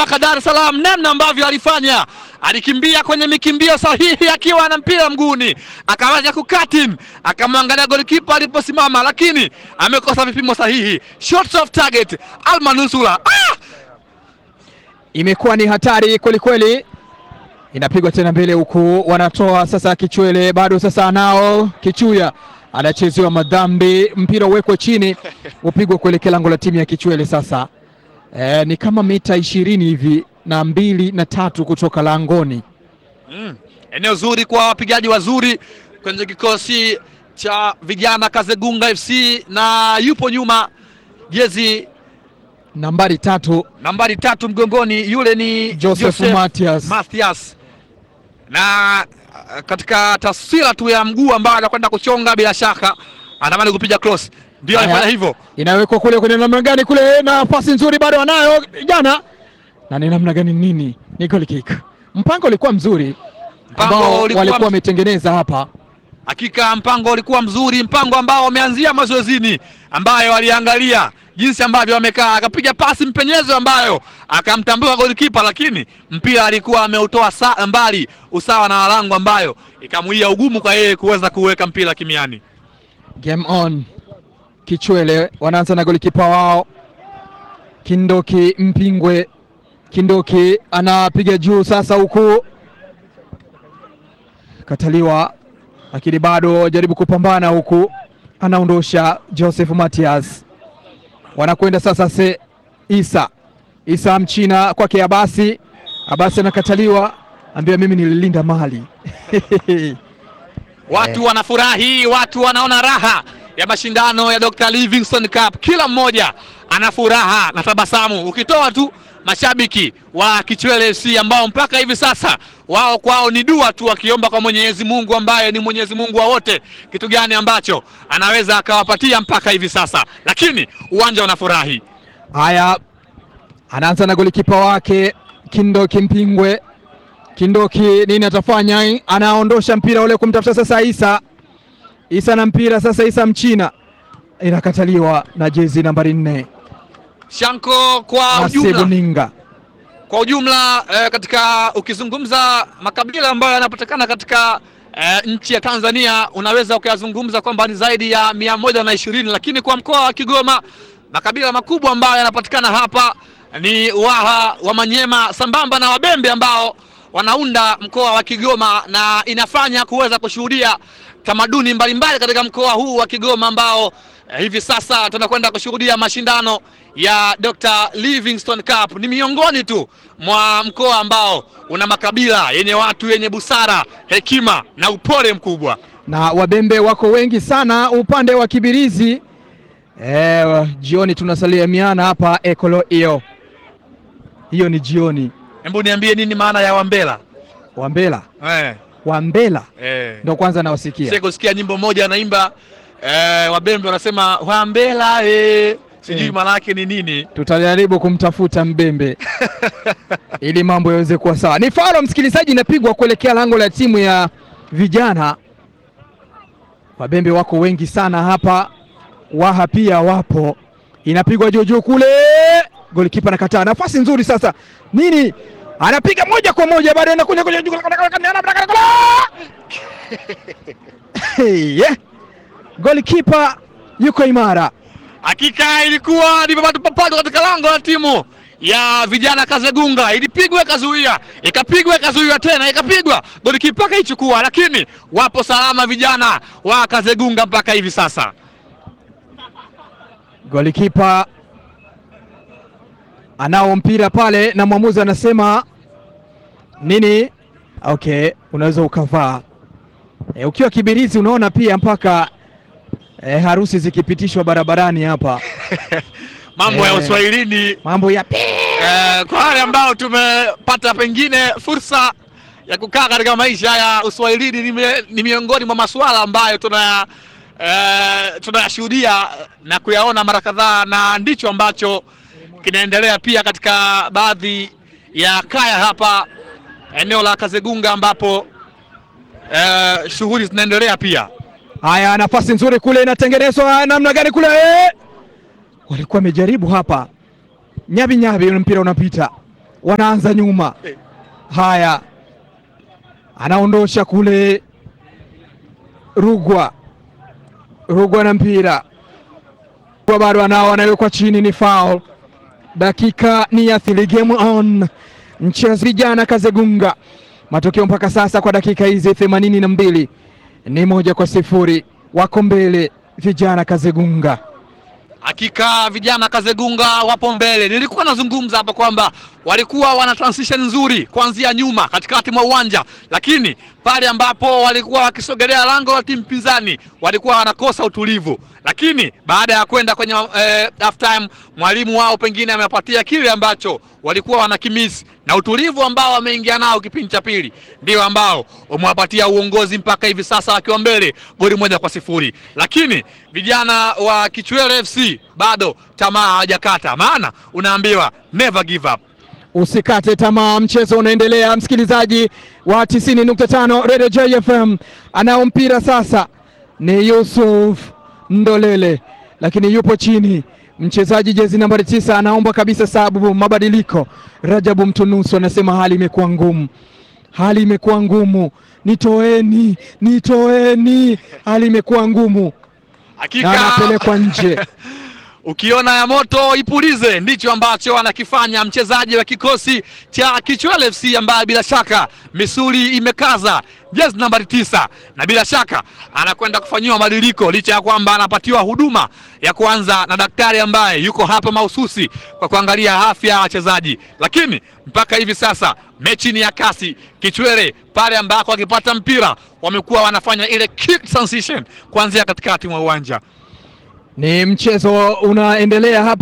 Baraka Dar es Salaam, namna ambavyo alifanya, alikimbia kwenye mikimbio sahihi akiwa na mpira mguuni, akawaja kukatin, akamwangalia golikipa aliposimama, lakini amekosa vipimo sahihi. Shots off target, almanusula ah! Imekuwa ni hatari kwelikweli, inapigwa tena mbele huku, wanatoa sasa Kichwele, bado sasa anao Kichuya anachezewa madhambi, mpira uwekwe chini upigwe kuelekea lango la timu ya Kichwele. Sasa e, ni kama mita ishirini hivi na mbili na tatu kutoka langoni. Mm. Eneo zuri kwa wapigaji wazuri kwenye kikosi cha vijana Kazegunga FC na yupo nyuma jezi Nambari tatu nambari tatu mgongoni, yule ni Joseph Mathias. Mathias. Na uh, katika taswira tu ya mguu ambao anakwenda kuchonga, bila shaka anatamani kupiga cross, ndio Haya. alifanya hivyo. inawekwa kule kwenye namna gani kule, na pasi nzuri bado anayo jana, na ni namna gani nini, ni goal kick. Mpango ulikuwa mzuri Mpango ambao ulikuwa walikuwa mz- wametengeneza hapa. Hakika mpango ulikuwa mzuri, mpango ambao wameanzia mazoezini, ambayo aliangalia jinsi ambavyo wamekaa, akapiga pasi mpenyezo ambayo akamtambua golikipa, lakini mpira alikuwa ameutoa sa- mbali usawa na walango, ambayo ikamuia ugumu kwa yeye kuweza kuweka mpira kimiani. Game on. Kichwele wanaanza na golikipa wao Kindoki Mpingwe. Kindoki anapiga juu sasa, huku kataliwa, lakini bado jaribu kupambana, huku anaondosha Joseph Matias. Wanakwenda sasa se Isa Isa mchina kwake Abasi. Abasi anakataliwa, ambia mimi nililinda mali Watu wanafurahi, watu wanaona raha ya mashindano ya Dr. Livingstone Cup. Kila mmoja ana furaha na tabasamu, ukitoa tu mashabiki wa Kichwele FC ambao mpaka hivi sasa wao kwao ni dua tu, wakiomba kwa Mwenyezi Mungu ambaye ni Mwenyezi Mungu wa wote, kitu gani ambacho anaweza akawapatia mpaka hivi sasa, lakini uwanja unafurahi. Haya, anaanza na golikipa wake Kindoki Mpingwe. Kindoki nini atafanya? Anaondosha mpira ule kumtafuta sasa Isa. Isa na mpira sasa, Isa mchina inakataliwa na jezi nambari nne Shanko kwa Nasibu ujumla Ninga. kwa ujumla eh, katika ukizungumza makabila ambayo yanapatikana katika eh, nchi ya Tanzania unaweza ukayazungumza kwamba ni zaidi ya mia moja na ishirini, lakini kwa mkoa wa Kigoma makabila makubwa ambayo yanapatikana hapa ni Waha, Wamanyema sambamba na Wabembe ambao wanaunda mkoa wa Kigoma na inafanya kuweza kushuhudia tamaduni mbalimbali katika mkoa huu wa Kigoma ambao eh, hivi sasa tunakwenda kushuhudia mashindano ya Dr. Livingstone Cup. Ni miongoni tu mwa mkoa ambao una makabila yenye watu yenye busara, hekima na upole mkubwa. na wabembe wako wengi sana upande wa Kibirizi. E, jioni tunasalimiana hapa ekolo hiyo hiyo ni jioni. Hebu niambie nini maana ya Wambela? Wambela Eh, Wambela eh. ndo kwanza nawasikia. Sasa kusikia nyimbo moja anaimba eh, Wabembe wanasema Wambela eh. Sijui Eh. maana yake ni nini. tutajaribu kumtafuta mbembe ili mambo yaweze kuwa sawa. Ni faulo msikilizaji, inapigwa kuelekea lango la timu ya vijana. Wabembe wako wengi sana hapa, Waha pia wapo, inapigwa juu juu kule, golikipa anakataa. Nafasi nzuri sasa, nini anapiga moja kwa moja, baada anakuja kule juu Hey, yeah. Golikipa yuko imara. Hakika ilikuwa ni papatu papatu katika lango la timu ya vijana Kazegunga, ilipigwa ikazuia, ikapigwa ikazuia tena, ikapigwa golikipa akaichukua, lakini wapo salama vijana wa Kazegunga mpaka hivi sasa. Golikipa anao mpira pale na mwamuzi anasema nini? Okay, unaweza ukavaa. E, ukiwa Kibirizi unaona pia mpaka e, harusi zikipitishwa barabarani hapa, Mambo ya Eh. uswahilini mambo ya eh, kwa wale ambao tumepata pengine fursa ya kukaa katika maisha ya uswahilini ni, mi- ni miongoni mwa masuala ambayo tunaya eh, tunayashuhudia na kuyaona mara kadhaa, na ndicho ambacho kinaendelea pia katika baadhi ya kaya hapa eneo la Kazegunga ambapo eh, shughuli zinaendelea pia. haya. Nafasi nzuri kule inatengenezwa namna gani kule e! walikuwa wamejaribu hapa, nyabi nyabi, ule mpira unapita, wanaanza nyuma. Haya, anaondosha kule Rugwa, Rugwa na mpira Rugwa bado anao, anawekwa chini, ni foul. Dakika ni ya thili, game on. Mchezo vijana Kazegunga, matokeo mpaka sasa kwa dakika hizi themanini na mbili ni moja kwa sifuri, wako mbele vijana Kazegunga. Hakika vijana Kazegunga wapo mbele. Nilikuwa nazungumza hapa kwamba walikuwa wana transition nzuri kuanzia nyuma katikati mwa uwanja, lakini pale ambapo walikuwa wakisogelea lango la timu pinzani walikuwa wanakosa utulivu. Lakini baada ya kwenda kwenye eh, half time, mwalimu wao pengine amewapatia kile ambacho walikuwa wanakimisi na utulivu ambao wameingia nao kipindi cha pili ndio ambao umewapatia uongozi mpaka hivi sasa wakiwa mbele goli moja kwa sifuri. Lakini vijana wa Kichwele FC bado tamaa hawajakata, maana unaambiwa never give up. Usikate tamaa, mchezo unaendelea. Msikilizaji wa 90.5 Radio JFM, anao mpira sasa ni Yusuf Ndolele, lakini yupo chini mchezaji jezi nambari tisa anaomba kabisa sababu mabadiliko. Rajabu Mtunusu anasema hali imekuwa ngumu, hali imekuwa ngumu, nitoeni, nitoeni, hali imekuwa ngumu na Hakika anapelekwa nje. Ukiona ya moto ipulize, ndicho ambacho anakifanya mchezaji wa kikosi cha Kichwele FC ambaye bila shaka misuli imekaza, jezi nambari tisa, na bila shaka anakwenda kufanyiwa mabadiliko, licha ya kwamba anapatiwa huduma ya kwanza na daktari ambaye yuko hapa mahususi kwa kuangalia afya ya wachezaji. Lakini mpaka hivi sasa mechi ni ya kasi. Kichwele pale ambako wakipata mpira wamekuwa wanafanya ile kick transition kuanzia katikati mwa uwanja. Ni mchezo unaendelea hapa.